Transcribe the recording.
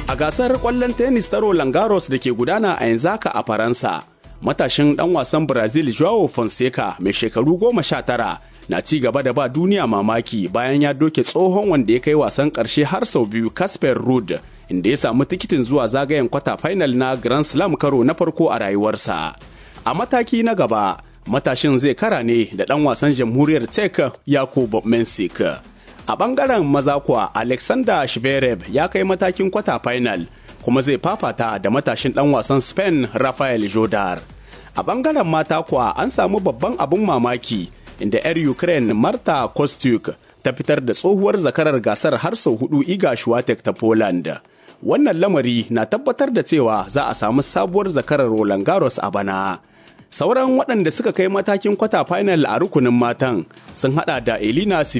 A gasar ƙwallon tennis ta Roland Garros da ke gudana a yanzu haka a Faransa, matashin ɗan wasan Brazil Joao Fonseca mai shekaru goma sha tara na ci gaba da ba duniya mamaki bayan ya doke tsohon wanda ya kai wasan ƙarshe har sau biyu Casper Ruud inda ya samu tikitin zuwa zagayen kwata final na Grand Slam karo na farko a rayuwarsa. A mataki na gaba, matashin zai kara ne da ɗan wasan jamhuriyar Czech Yakub Mensik. A ɓangaren maza kuwa Alexander Shverev ya kai matakin kwata final kuma zai fafata da matashin ɗan wasan Spain Rafael Jodar. A ɓangaren mata kuwa an samu babban abin mamaki inda 'yar Ukraine Marta Kostyuk ta fitar da tsohuwar zakarar gasar har sau hudu Iga Swiatek ta Poland. Wannan lamari na tabbatar da cewa za a samu sabuwar zakarar Roland Garros a bana. Sauran waɗanda suka kai matakin kwata final a rukunin matan sun hada da Elina